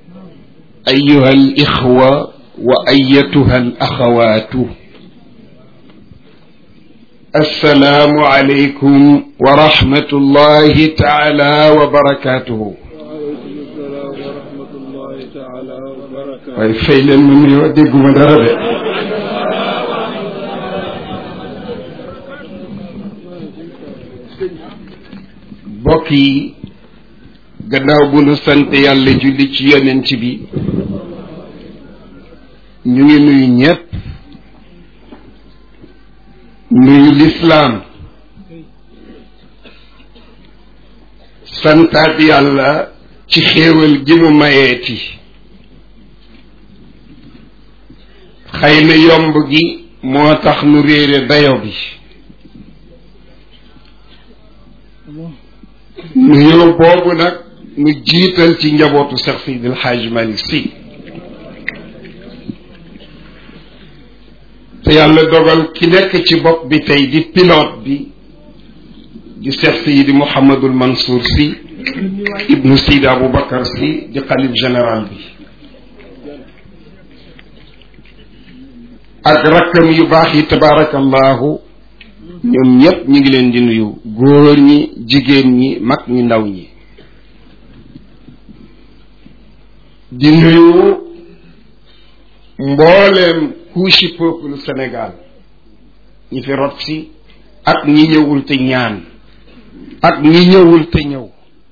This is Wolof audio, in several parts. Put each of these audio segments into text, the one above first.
أيها الإخوة وأيتها الأخوات السلام عليكم ورحمة الله تعالى وبركاته waaye fay leen ma nuyoo dégguma dara de mbokk yi gannaaw bu nu sant yàlla julli ci yonent bi ñu ngi nuyu ñépp nuyu lislaam santaat yàlla ci xéewal gi mu mayeeti xëy na yomb gi moo tax nu réere dayo bi nuyoo boobu nag nu jiital ci njabootu Cheikh Seydil Hadj Malick Sy te yàlla dogal ki nekk ci bopp bi tey di pilote bi di Cheikh Seydi Mouhamadul Mansour Sy ibnu Seydi Aboubacar Sy di xalif général bi ak rakkam yu baax yi tabaarakallahu ñoom ñépp ñu ngi leen di nuyu góor ñi jigéen ñi mag ñi ndaw ñi di nuyu mbooleem couche peuple Sénégal ñi fi rot si ak ñi ñëwul te ñaan ak ñi ñëwul te ñëw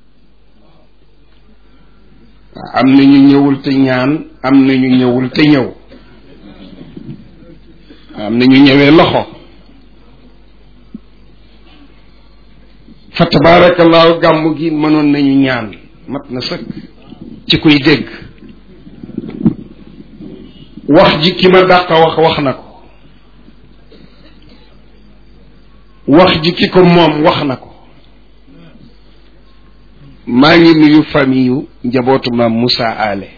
am na ñu ñëwul te ñaan am na ñu ñëwul te ñëw am na ñu ñëwee loxo fa tabaarakallaahu gàmm gi mënoon nañu ñaan mat na sëkk ci kuy dégg wax ji ki ma dàq wax wax na ko wax ji ki ko moom wax na ko maa ngi nuyu famille yu njabootu maam Moussa Ale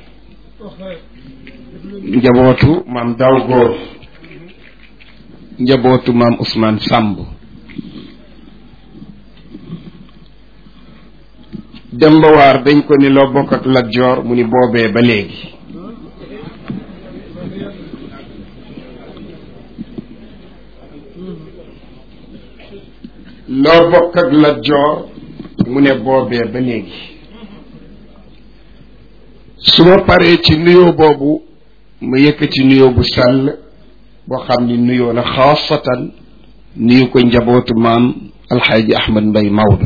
njabootu maam Daw Góor njabootu maam Ousmane Samb Demba Waar dañ ko ni loo bokk ak Lat Joor mu ni boobee ba léegi loo bokk ak Lat Joor mu ne boobee ba léegi su ma paree ci nuyoo boobu ma yëkkati nuyoo bu sàll boo xam ni nuyoo la xaasatan nuyu ko njabootu maam alxaaji Ahmad Mbay Maodo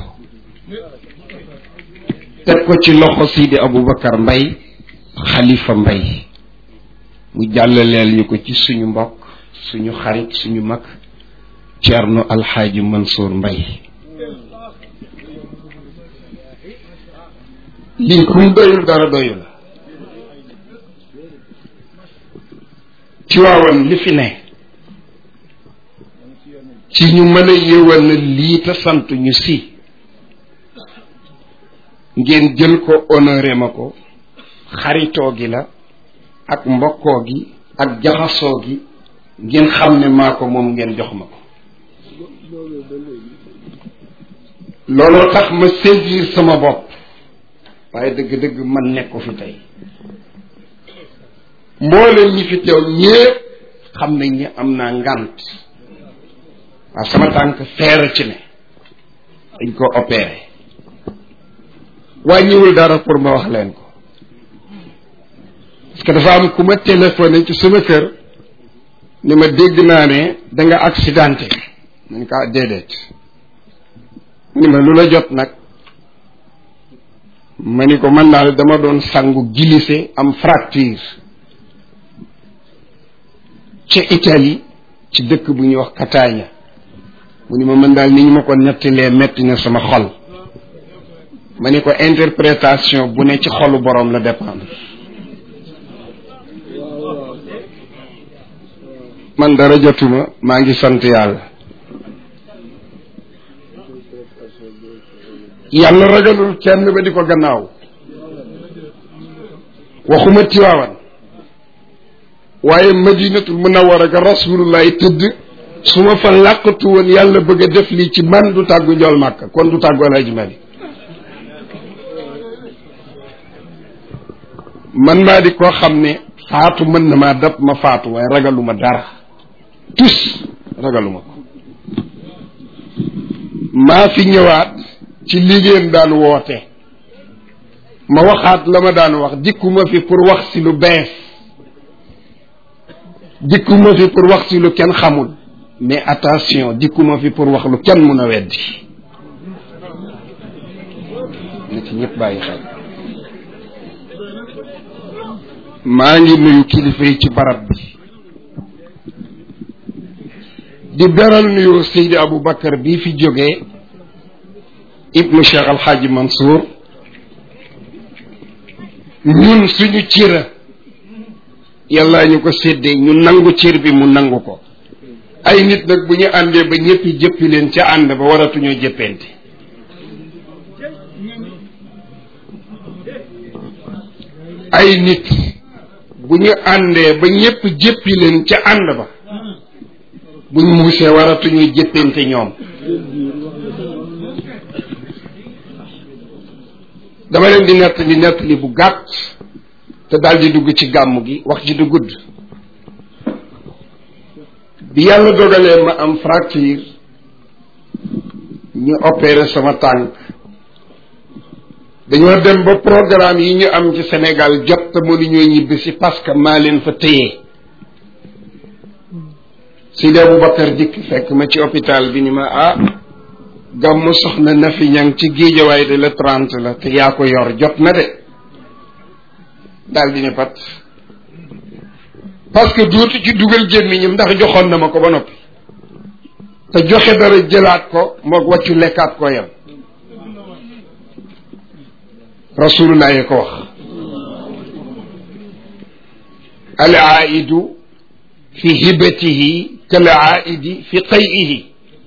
teg ko ci loxo Sidi Aboubacar Mbay xalifa Mbay mu jàllaleel ñu ko ci suñu mbokk suñu xarit suñu mag Ceerno alxaaji Mansour Mbay lii ku mu doyul dara doyul la ci waawan li fi ne ci ñu mën a yëwal na lii te sant ñu si ngeen jël ko honoré ma ko xaritoo gi la ak mbokkoo gi ak jaxasoo gi ngeen xam ne maa ko moom ngeen jox ma ko looloo tax ma saisir sama bopp waaye dëgg-dëgg man nekk ko fi tey mbooleen ñi fi teew ñépp xam nañ ni am naa ngànt waaw sama tànk feera ci ne dañ ko opéré wàññiwul dara pour ma wax leen ko parce que dafa am ku ma téléphoné ci sama kër ni ma dégg naa ne da nga accidenté nañ ko déedéet ni ma lu la jot nag ma ni ko man daal dama doon sangu glissé am fracture ca Italie ci dëkk bu ñuy wax Catania mu ni ma mën daal ni ñu ma ko nettalee metti na sama xol ma ni ko interprétation bu ne ci xolu boroom la dépendre man dara jotuma maa ngi sant yàlla yàlla ragalul kenn ba di ko gannaaw waxuma tiwaawan waaye madinatul munawwara ga rasulullahi tëdd su ma fa làqatu woon yàlla bëgg a def lii ci man du tàggu njool màkk kon du tàggu alhaji mali man maa di koo xam ne faatu mën na maa dab ma faatu waaye ragaluma dara tus ragaluma ko maa fi ñëwaat ci liggéeyam daan woote ma waxaat la ma daan wax dikkuma fi pour wax si lu bees dikkuma fi pour wax si lu kenn xamul mais attention dikkuma fi pour wax lu kenn mun a weddi na ci ñëpp bàyyi xel maa ngi nuyu kilifa yi ci barab bi di beral nuyu Seydi Aboubacar bii fi jógee ibnu Cheikh Alxaaji Mansour ñun suñu cira yàlla ñu ko séddee ñu nangu cër bi mu nangu ko ay nit nag bu ñu àndee ba ñëppi jëppi leen ca ànd ba waratuñoo jëppente ay nit bu ñu àndee ba ñëpp jëppi leen ca ànd ba bu ñu muusee waratuñuy jëppante ñoom dama leen di nettali nettali bu gàtt te daal di dugg ci gàmm gi wax ji du gudd bi yàlla dogalee ma am fracture ñu opéré sama tànk dañoo dem ba programme yi ñu am ci Sénégal jot te mënuñoo ñibbi si parce que maa leen fa téye Sidi Aboubacar dikk fekk ma ci hôpital bi ni ma ah gàmmu soxna na fi ñang ci géejawaay de la trente la te yaa ko yor jot na de daal di ne pat parce que dootu ci dugal gémmiñam ndax joxoon na ma ko ba noppi te joxe dara jëlaat ko moog wàccu lekkaat ko yam rasulullah yi ko wax al aidu fi hibatihi kal aidi fi qayihi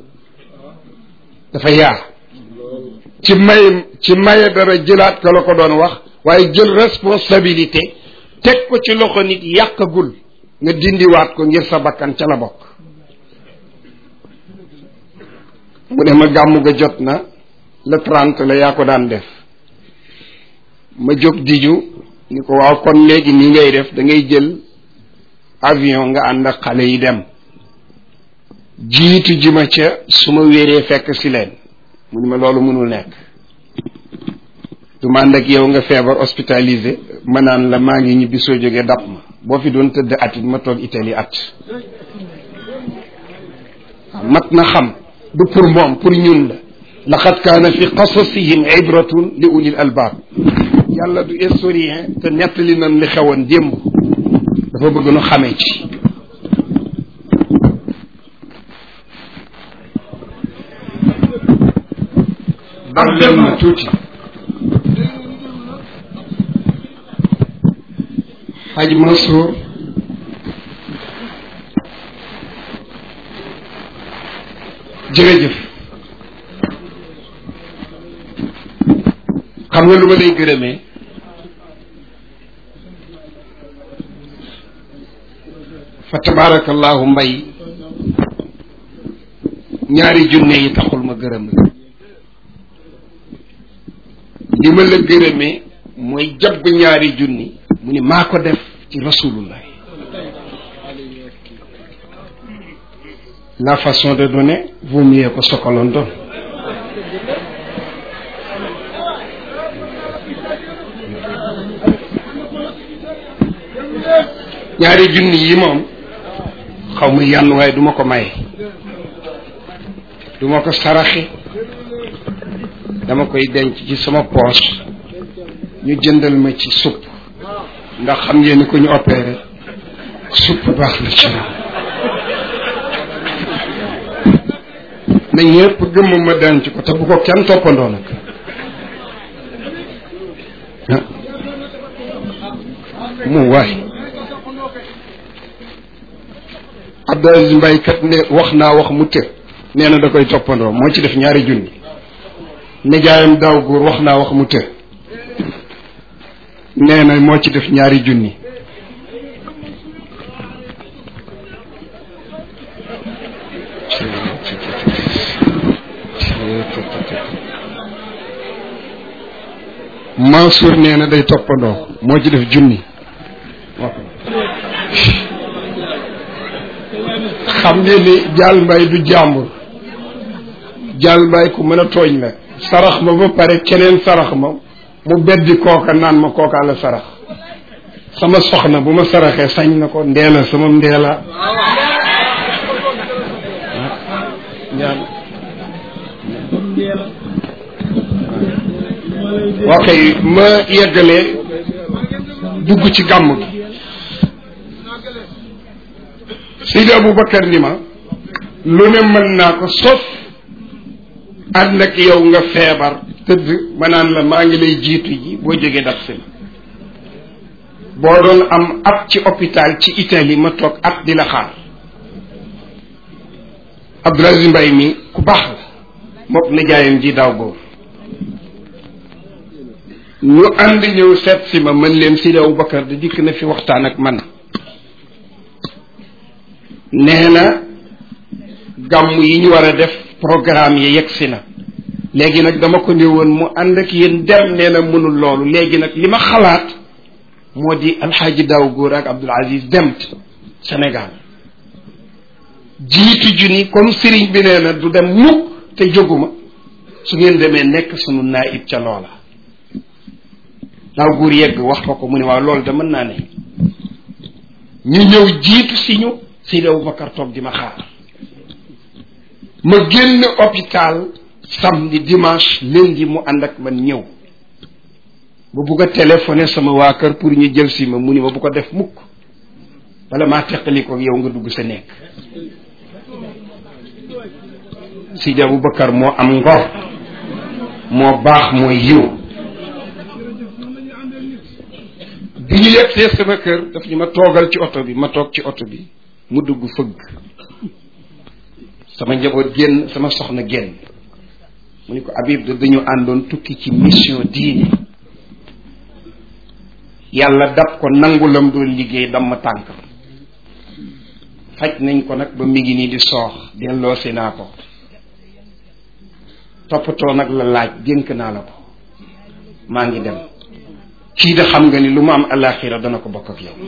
dafa yaa ci may ci maye dara jëlaat ka la ko doon wax waaye jël responsabilité teg ko ci loxo nit yàqagul nga dindiwaat ko ngir sa bakkan ca la bokk mu ne ma gàmmu ga jot na le trente la yaa ko daan def ma jóg diju ni ko waaw kon léegi nii ngay def da ngay jël avion nga ànd ak xale yi dem jiitu ji ma ca su ma wéeree fekk si leen mu ni ma loolu mënul nekk du ma ànd ak yow nga feebar hospitalisé ma naan la maa ngi ñibbi soo jógee dab ma boo fi doon tëdd at it ma toog Italie at mat na xam du pour moom pour ñun la laqad kaana fi qasasihim ibratun li ulil albaab yàlla du historien te nettali nañ li xewoon démb dafa bëgg nu xamee ci dal leen ma tuuti Hadj Mansour jërëjëf xam nga lu ma lay gërëmee fa tabaarakallahu mbay ñaari junne yi taxul ma gërëm la li ma la gërëmee mooy jabb ñaari junni mu ni maa ko def ci rasulullah la façon de donner vaut mieux que ce que l'on donne ñaari junni yi moom xaw ma yann waaye duma ko maye duma ko saraxe dama koy denc ci sama poche ñu jëndal ma ci supp ndax xam ngeen ni ko ñu opéré supp baax na ci moom na ñëpp gëmm ma denc ko te bu ko kenn toppandoo nag mu waay Abdou Aziz Mbaye kat ne wax naa wax mu të nee na da koy toppandoo moo ci def ñaari junni nijaayam daaw góor wax naa wax mu të nee na moo ci def ñaari junni Mansour nee na day toppandoo moo ci def junni xam ngeen ni jaal mbay du jàmbur jaal mbay ku mën a tooñ la sarax ma ba pare keneen sarax ma mu beddi kooka naan ma kookaa la sarax sama soxna bu ma saraxee sañ na ko ndeela sama ndeela ok ma yeggalee dugg ci gàmm gi Seydi Aboubacar ni ma lu ne mën naa ko sof ànd ak yow nga feebar tëdd ma naan la maa ngi lay jiitu ji boo jógee daf si ma boo doon am at ci hôpital ci Italie ma toog at di la xaar Abdoul Aziz Mbaye mi ku baax la mook nijaayam ji daaw góor ñu ànd ñëw seet si ma mën leen Seydi Aboubacar di dikk na fi waxtaan ak man nee na gàmm yi ñu war a def programme yi yegg si na léegi nag dama ko ne woon mu ànd ak yéen dem nee na mënul loolu léegi nag li ma xalaat moo di alxaaji daaw góor ak Abdoul Aziz dem Sénégal jiitu junni comme sëriñ bi nee na du dem mukk te jóguma su ngeen demee nekk sunu naayib ca loola daaw góor yegg wax ko ko mu ne waaw loolu de mën naa ne ñu ñëw jiitu si ñu Seydi Aboubacar toog di ma xaar ma génn hôpital samedi dimanche lundi mu ànd ak man ñëw ba bugg a téléphoné sama waa kër pour ñu jël si ma mu ni ma bu ko def mukk wala maa teqali ko yow nga dugg sa nekk Seydi Aboubacar moo am ngor moo baax mooy yiw bi ñu yegsee sama kër daf ñu ma toogal ci oto bi ma toog ci oto bi mu dugg fëgg sama njaboot génn sama soxna génn mu ni ko Habib da dañu àndoon tukki ci mission diine yàlla dab ko nangu lam doon liggéey dam ma tànk faj nañ ko nag ba mi ngi nii di soox delloosi naa ko toppatoo nag la laaj dénk naa la ko maa ngi dem kii da xam nga ni lu mu am alaxira dana ko bokk ak yow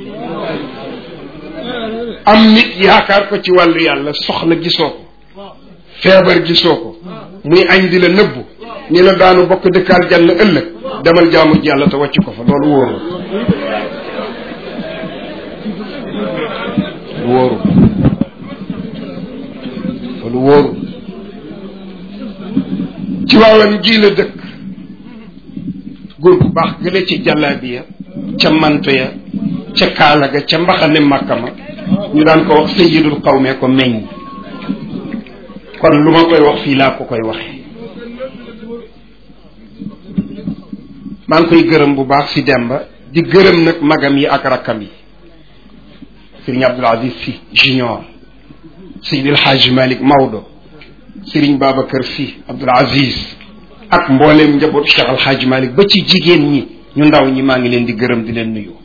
am nit yaakaar ko ci wàllu yàlla soxla gisoo ko feebar gisoo ko muy añ di la nëbbu ni la daanu bokk dëkkaal jàll ëllëg demal jaamu ji yàlla te wàcc ko fa loolu wóoru wóoru loolu wóoru ci waawan gii la dëkk góor gu baax gële ci jàllaabiya ca manto ya ca kaala ga ca mbaxane màkka ma ñu daan ko wax sayyidul qawme ko meññ kon lu ma koy wax fii laa ko koy waxee maa ngi koy gërëm bu baax si Demba di gërëm nag magam yi ak rakkam yi Serigne Abdoul Aziz Sy Junior Seydil Hadj Malick Maodo Serigne Babacar Sy Abdoul Aziz ak mbooleem njaboot Cheikh Al Hadj Malick ba ci jigéen ñi ñu ndaw ñi maa ngi leen di gërëm di leen nuyu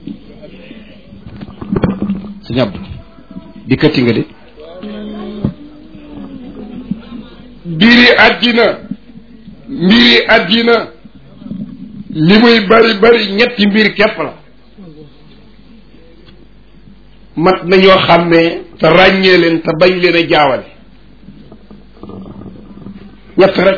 sëñ Abdou dikkati nga de mbiri àddina mbiri àddina li muy bari bari ñetti mbir képp la mat nañoo xàmmee te ràññee leen te bañ leen a jaawale ñett rek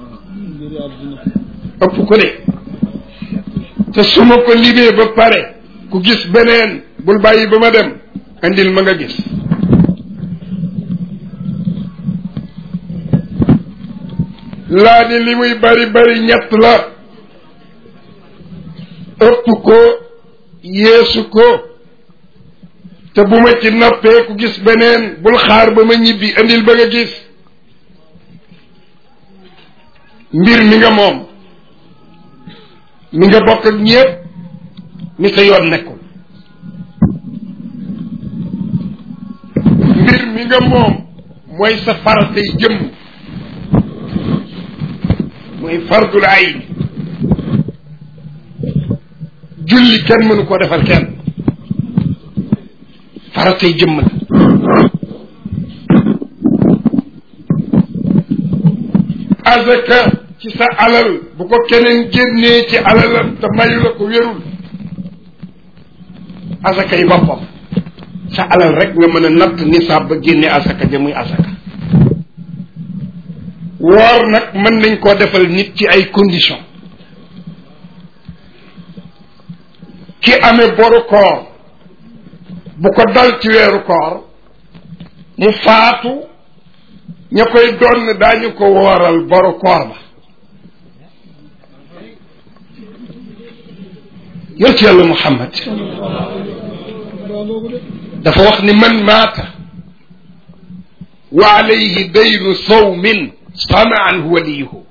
la ëpp ko de te su ma ko limee ba pare ku gis beneen bul bàyyi ba ma dem andil ma nga gis laa ni li muy bari bari ñett la ëpp ko yeesu ko te bu ma ci noppee ku gis beneen bul xaar ba ma ñibbi andil ba nga gis mbir mi nga moom mi nga bokk ak ñépp mi sa yoon nekkul mbir mi nga moom mooy sa faratay jëmm mooy fardul ayn julli kenn mënu koo defal kenn faratay jëmm la azaka ci sa alal bu ko keneen génnee ci alalam te mayu la ko wérul asaka yi boppam sa alal rek nga mën a natt nisaab ba génne asaka ja muy asaka woor nag mën nañ koo defal nit ci ay conditions ki amee boru koor bu ko dal ci weeru koor mu faatu ña koy doon daañu ko wooral boru koor ba yonent yàlla Muhammad dafa wax ni man maata wa alayhi daynu sawmin sama an waliyuhu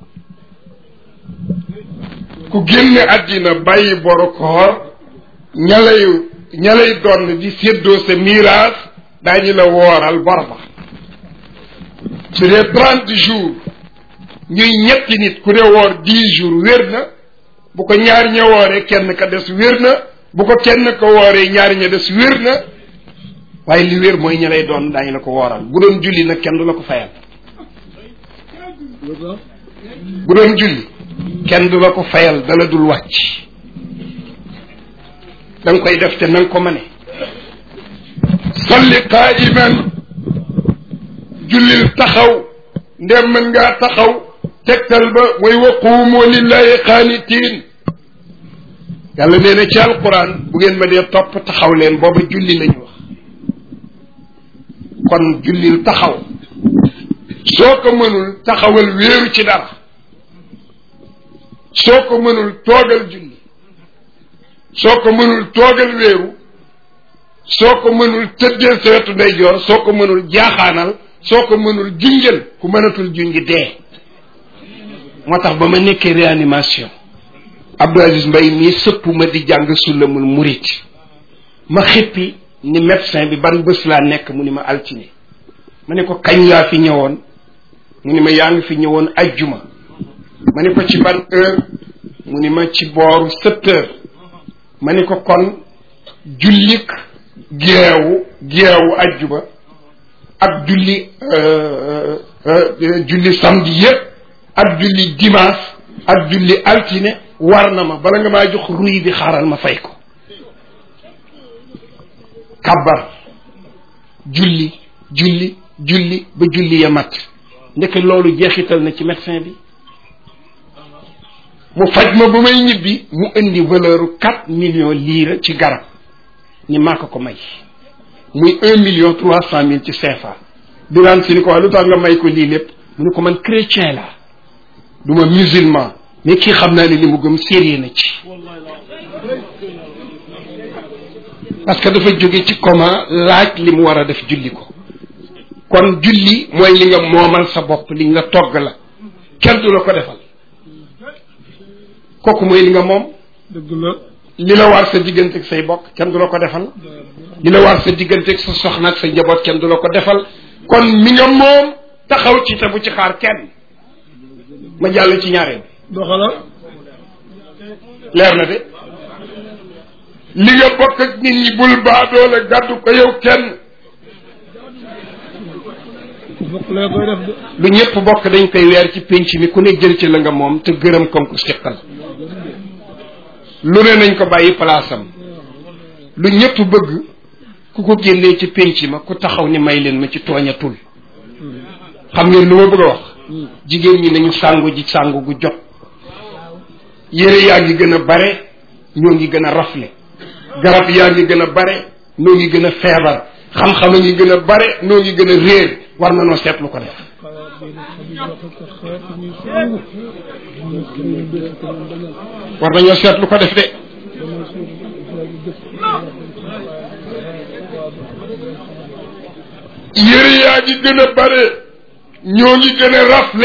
ku génne àddina bàyyi boru koor ña lay ña lay doon di séddoo sa miraas daañu la wooral bor ba su dee trente jours ñuy ñetti nit ku ne woor dix jours wér na bu ko ñaar ña wooree kenn ka des wér na bu ko kenn ko wooree ñaar ña des wér na waaye li wér mooy ña lay doon daañu la ko wooral bu doon julli nag kenn du la ko fayal bu doon julli kenn du la ko fayal dala dul wàcc da nga koy def te na nga ko mëne salli qaiman jullil taxaw ndem mën ngaa taxaw tegtal ba mooy wa quumu lillahi qaanitiin yàlla nee na ci alquran bu ngeen ma dee topp taxaw leen booba julli la ñu wax kon jullil taxaw soo ko mënul taxawal wéeru ci dara soo ko mënul toogal julli soo ko mënul toogal wéeru soo ko mënul tëddee sa wetu ndeyjoor soo ko mënul jaaxaanal soo ko mënul junjal ku mënatul junj dee moo tax ba ma nekkee réanimation Abdou Aziz Mbaye mii sëpp ma di jàng sulamul murit ma xippi ni médecin bi ban bés laa nekk mu ni ma altine ma ne ko kañ laa fi ñëwoon mu ni ma yaa ngi fi ñëwoon ajjuma ma ne ko ci ban heure mu ni ma ci booru sept heures ma ne ko kon jullik geewu geewu ajjuma ak julli julli samedi yépp ak julli dimanche ak julli altine war na ma bala nga maa jox ruy bi xaaral ma fay ko kabbar julli julli julli ba julli ya mat ndeke loolu jeexital na ci médecin bi mu faj ma ba may ñibbi mu indi valeur quatre millions lire ci garab ni maa ko ko may muy un million trois cent mille ci CFA biraan si ni ko wax lu tax nga may ko lii lépp mu ne ko man chrétien la du ma musulman mais kii xam naa ne li mu gëm sérieux na ci parce que dafa jóge ci comment laaj li mu war a def julli ko kon julli mooy li nga moomal sa bopp li nga togg la kenn du la ko defal kooku mooy li nga moom dëgg la li la war sa diggante ak say bokk kenn du la ko defal li la war sa diggante ak sa soxna ak sa njaboot kenn du la ko defal kon mi nga moom taxaw ci te bu ci xaar kenn ma jàll ci ñaareel doxala leer na de li nga bokk ak nit ñi bul baadoo la gàddu ko yow kenn bokk lee koy def de lu ñëpp bokk dañ koy weer ci pénc mi ku ne jël ci la nga moom te gërëm comme ko siqal lu ne nañ ko bàyyi palaasam lu ñëpp bëgg ku ko génnee ci pénc ma ku taxaw ni may leen ma ci tooñatul xam ngeen lu ma bëgg a wax jigéen ñi nañu sàngu ji sàngu gu jot yére yaa ngi gën a bare ñoo ngi gën a rafle garab yaa ngi gën a bare ñoo ngi gën a feebar xam-xam a ngi gën a bare ñoo ngi gën a réer war na noo seetlu ko def war nañoo seetlu ko def de yére yaa ngi gën a bare ñoo ngi gën a rafle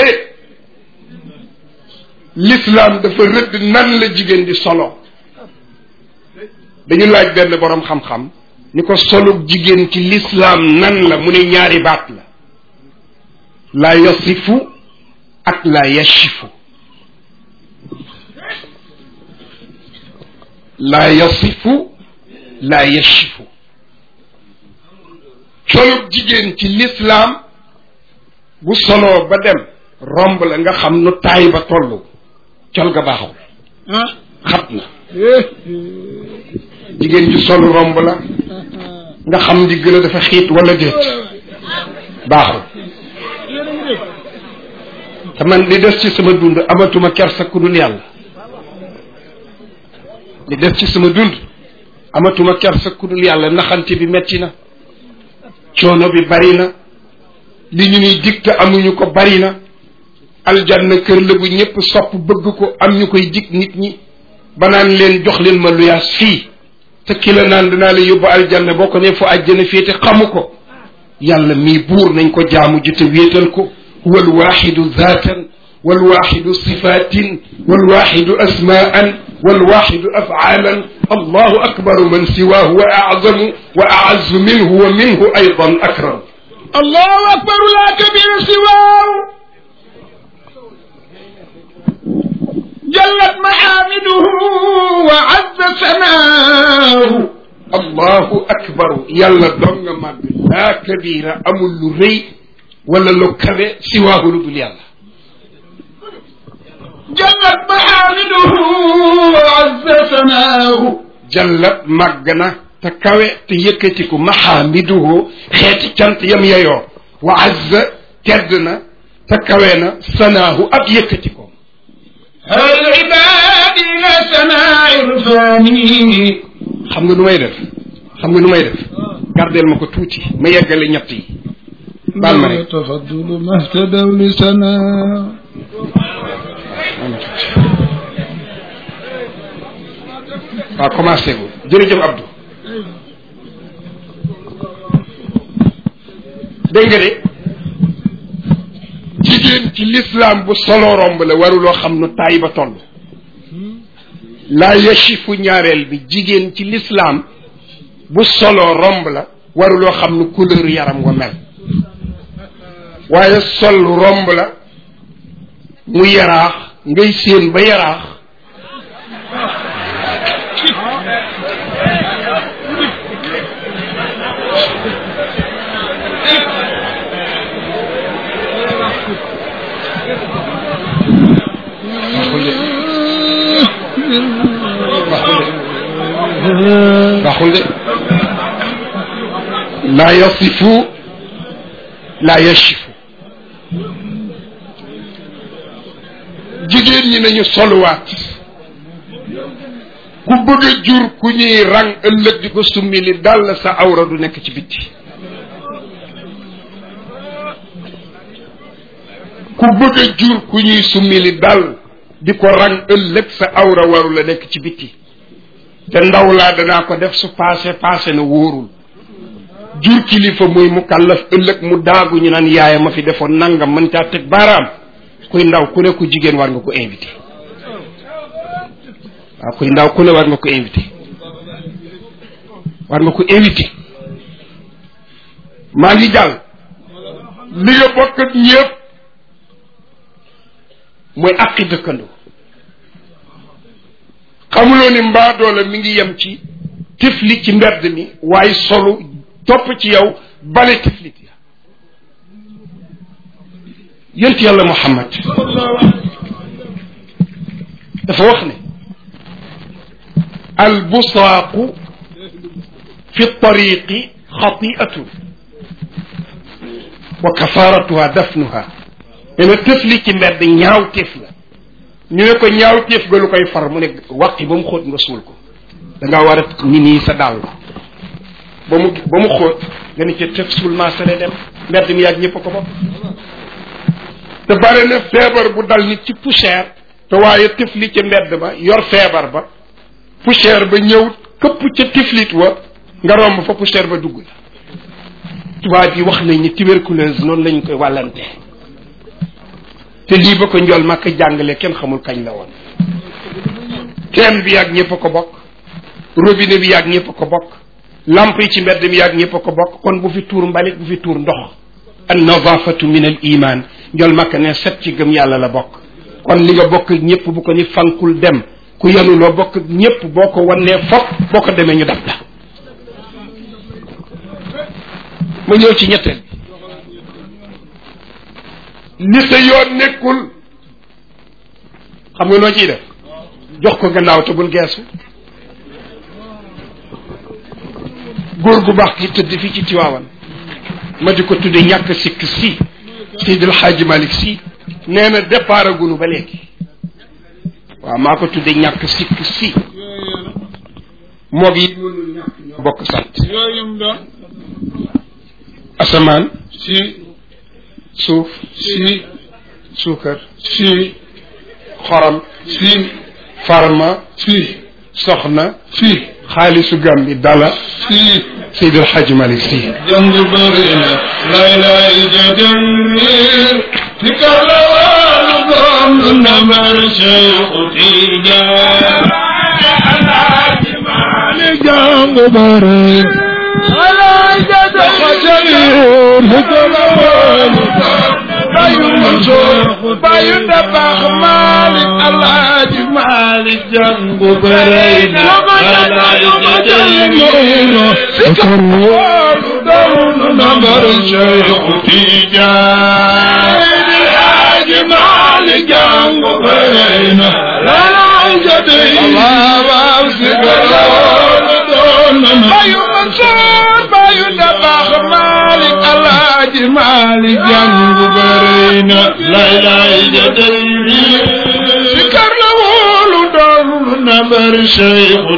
l'islam dafa rëdd nan la jigéen di solo dañu laaj benn boroom xam-xam ni ko solug jigéen ci l'islam nan la mu ne ñaari baat la la yasifu ak la yashifu la yasifu la yashifu solub jigéen ci l'islam bu soloo ba dem romb la nga xam nu taay ba toll col ga baaxul ah xat na eh jigéen ju sol romb la nga xam ndigg la dafa xiit wala déet baaxul yéen a ngi dégg te man li des ci sama dund amatuma kersa ku dul yàlla li des ci sama dund amatuma kersa ku dul yàlla naxante bi metti na coono bi bari na li ñu nuy dig te amuñu ko bari na aljanna kër la bu ñëpp sopp bëgg ko am ñu koy dig nit ñi ba naan leen jox leen ma luyaas fii te ki la naan dinaa la yóbbu aljanna boo ko ne fu àjjana féete xamu ko yàlla mii buur nañ ko jaamu ji te wéetal ko huwa alwaxidu zaatan walwaxidu sifatin walwaxidu asmaan walwaxidu afaalan allahu akbaru man siwaahu wa azamu wa aazu minhu wa minhu aydan akram allahu akbar la kabira siwaaw jallat maxaamiduhu wa azza sanaahu allahu akbaru yàlla dong nga màgg laa kabira amul lu rëy wala lu kawe siwaahu lu dul yàlla jallat maxaamiduhu wa azza sanaahu jallat màgg na te kawe te yëkkatiku maxaamiduhu xeeti cant yam yeyoo wa azza tedd na te kawe na sanaahu ab yëkkatikoom hal ibaadi la sanaa irfaani xam nga nu may def xam nga nu may def gardeel ma ko tuuti ma yeggale ñett yi baal ma rek tafaddulu mahtadaw li sanaa waaw commencé gu jërëjëf Abdou dégg nga de jigéen ci l'islam bu solo romb la waruloo xam nu taay ba toll laa yashifu ñaareel bi jigéen ci l'islam bu solo romb la waruloo xam nu couleur yaram wa mel waaye sol romb la mu yaraax ngay séen ba yaraax baaxul de laa yasifu laa yashifu jigéen ñi nañu soluwaat ku bëgg a jur ku ñuy rang ëllëg di ko summi li dal sa awra du nekk ci bitti ku bëgg a jur ku ñuy summi li dal di ko rang ëllëg sa awra waru la nekk ci bitti te ndaw laa danaa ko def su paase paase na wóorul jur kilifa muy mu kàllaf ëllëg mu daagu ñu naan yaaya ma fi defoon nangam mën caa teg baaraam kuy ndaw ku ne ku jigéen war nga ko invité waaw kuy ndaw ku ne war nga ko invité war nga ko invité maa ngi jàll li nga bokk ak ñëpp mooy àqi dëkkandoo xamuloo ni mbaa doole mi ngi yem ci tifli ci mbedd mi waaye solu topp ci yow bale tiflit ya yent yàlla muhammad dafa wax ne albusaaqu fi tariqi xatiatun wa kafaratuha dafnuha nee na tifli ci mbedd ñaaw tif la ñu ne ko ñaaw téef ga lu koy far mu ne waqi ba mu xóot nga suul ko da ngaa war a ni nii sa dàll ba mu ba mu xóot nga ne ca tëf suul maasale dem mbedd mi yàgg ñëpp a ko bopp te bare na feebar bu dal nit ci poussière te waaye tifli ca mbedd ba yor feebar ba poussière ba ñëw këpp ca tiflit wa nga romb fa poussière ba dugg la tubaab yi wax nañ ni tuberculose noonu lañ koy wàllantee te lii ba ko njool màkk jàngale kenn xamul kañ la woon teen bi yàgg ñëpp a ko bokk robinet bi yàgg ñëpp a ko bokk lamp yi ci mbedd mi yàgg ñëpp a ko bokk kon bu fi tuur mbalit bu fi tuur ndox an nadafatu min al iman njool màkk ne set ci gëm yàlla la bokk kon li nga bokk ak ñëpp bu ko ni fankul dem ku yanu loo bokk ak ñëpp boo ko wannee fop boo ko demee ñu dab la ma ñëw ci ñetteel bi li sa yoon nekkul xam nga noo ciy def jox ko gannaaw te bul geesu góor gu baax gi tëdd fii ci Tiwaawan ma di ko tudde ñàkk sikk si Seydil Hadji Malick si nee na départ agunu ba léegi waaw maa ko tudde ñàkk sikk si moog yi mënul ñàkk ñoo bokk sant yooyu mu doon asamaan si suuf si suukar si xorom si farma si soxna si xaalisu Gàmbi dala si Seydil Hadji Malick si jàng bëri na lay lay jajamir ci kala wàllu doom lu namar Cheikhu Tijaan li jàng bëri lay jajamir ci kala wàllu doom bayu Mansour bayu Dabakh Malick Alaaji Malick jàng bëri na lay jajamir ci kala wàllu doom lu namar Cheikhu Tijaan Alaaji Malick jàng bëri na lay jajamir ci kala wàllu doom bayu Mansour bayu Dabakh Malick Alaaji Malick jàng bëri na lay lay jajamir ci kala wàllu doom lu namar Cheikhu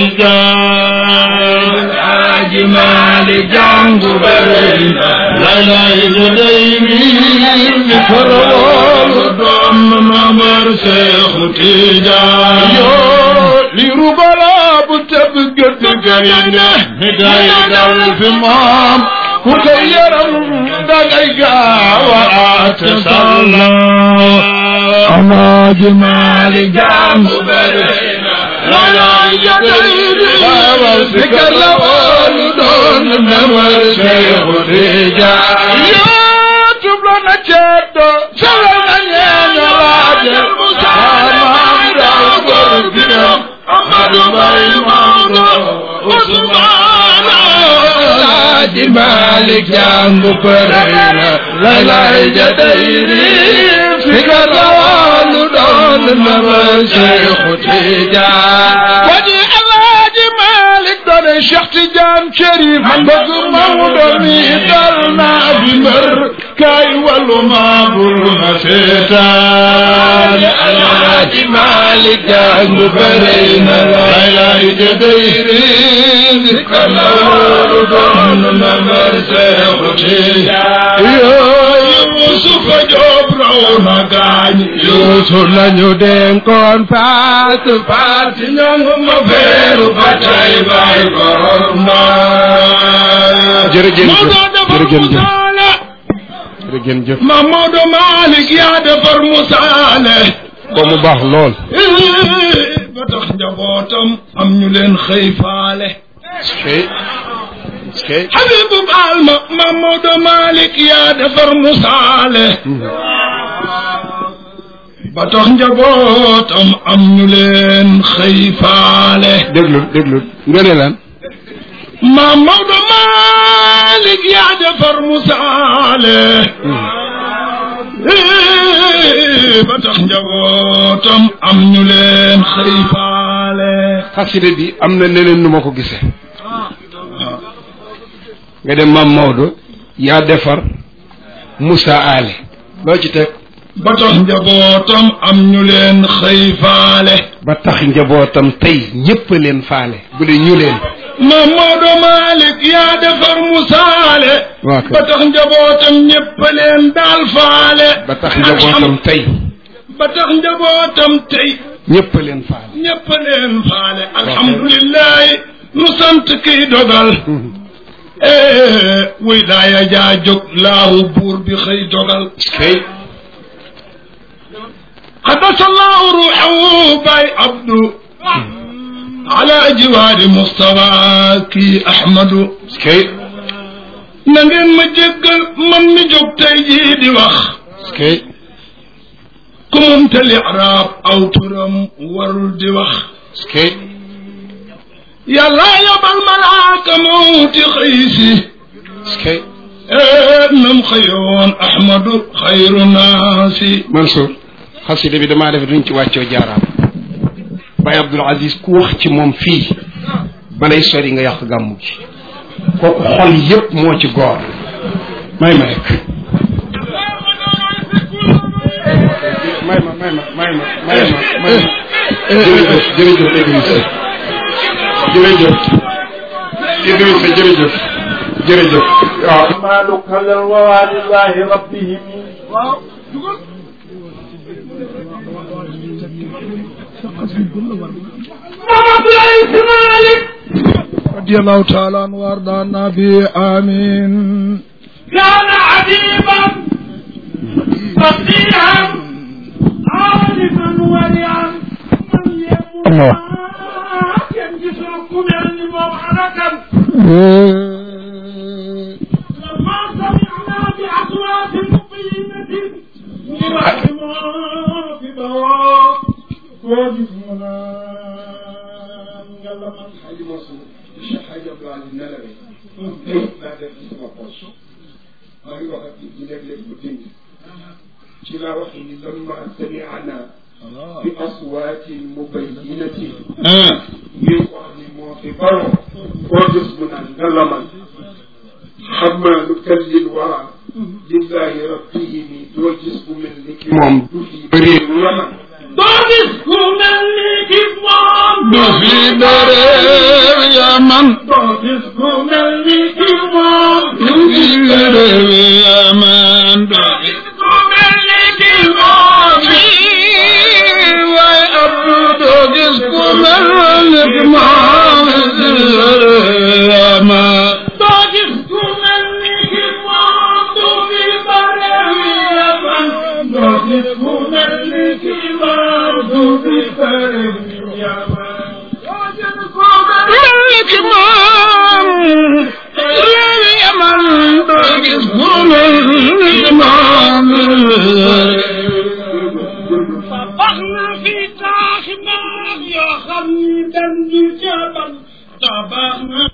Tijaan Alaaji Malick jàng bëri na lay lay jajamir ci kala wàllu doom lu namar Cheikhu Tijaan yoo li rubala bu tëb gëdd gaynde mi day dal fi moom ku ko yaram dangay gaaw a ate salla Alaaji Maalik jàng bëri na lay jadayri baabal sikar la woonu doon namar Seexu Tijaan yoo tubla na ceddo sala na ñeeña laaje maam daw gor ginam Amadu Mbay Maodo Usmaana Alaaji Maalik jàng bëri na lay lay jadayri sikar la woonu doon namar Seexu Tijaan waji Alaaji Maalik doone Cheikh Tidiane Chérif bëgg Maodo mi dal naa bi mbër kaay wallu ma bul ma seetaan Alaaji Maalik jàng bëri na lay lay jadayri sikar la woonu doon namar Seexu Tijaan yooyu Yuusufa Joob raw na gaañ Yuusuf lañu dénkoon paas paas ñangu ma feeru ba tay bay borom na jërëjëf Maodo defar jërëjëf musaale jërëjëf Mamadou Malick yaa defar musaale ko mu baax lool ba tax njabootam am ñu leen xëy faale skay skay Habibu baal ma Mamadou Malick yaa defar musaale ba tax njabootam am ñu leen xëy faale déglu déglu nga ne lan maam Maodo Malick yaa defar musaale ba tax njabootam am ñu leen xëy faale xasida bi am na neneen nu ma ko gisee nga dem maam Maodo yaa defar Moussa Ale loo ci teg ba tax njabootam am ñu leen xëy faale ba tax njabootam tey ñépp a leen faale bu dee ñu leen maam Maodo Malick yaa defar musaale waa kay. ba tax njabootam ñépp leen daal faale ba tax njabootam tey ba tax njabootam tey ñépp a leen faale ñépp leen faale alhamdulillahi nu sant kiy dogal eh wuy daaya jaa jóg laahu buur bi xëy dogal kay xadasallahu ruuxahu bay abdu ala jiwaari mustafa kii ahmadu kay na ngeen ma jéggal man mi jóg tey jii di wax kay ku munta liraab aw turam warul di wax kay yàlla yabal malaaka mawti xëy si kay nam xëyoon ahmadu xayru naasi Mansour xasida bi damaa def duñ ci wàccoo jaaraam Baye Abdoul Aziz ku wax ci moom fii balay sori nga yàq gàmmu gi kooku xol yépp moo ci góor may ma rek may ma may ma may ma may ma may ma jërëjëf jërëjëf Idrissa jërëjëf Idrissa jërëjëf jërëjëf waaw مال كلا ولله ربهم رضي الله تعالى عنه وارضانا به امين كان عجيبا فقيها عالما ورعا من يموت ينجسكم يعني موعدكا لما سمعنا بأصوات مقيمة نرحم في دواء وجسمنا يلا من Xaji Mansour Cheikh Xaji Abdoul Aziz nelawee laa def ci sama poche maa ngi wax ak nit ñi léeg-léeg bu dindi ci laa wax ni lamma sami'na bi aswaatin mubayyinatin ngeen wax ni moo fi baro koo gis mu naan nga lamal xamaanu kallil wara lillahi rabbihimi doo gis bu mel ni ki moom du fi bëree lamal doo gis ku mel ni ki moom du fi dërëw yaman doo gis ku mel ni ki moom du fi dërëw yaman du fi ku mel ni ki moom waaye abdu doo gis ku mel ni ki moom yaman doo gis ku mel ni ki moom du fi bare yaman doo gis ku mel ni ki moom du fi bare yaman doo gis ku mel mel ki moom réew yaman doo gis ku mel ni ki moom tabax na fi taaxi naax yoo xam ni dañ di jabal tabax na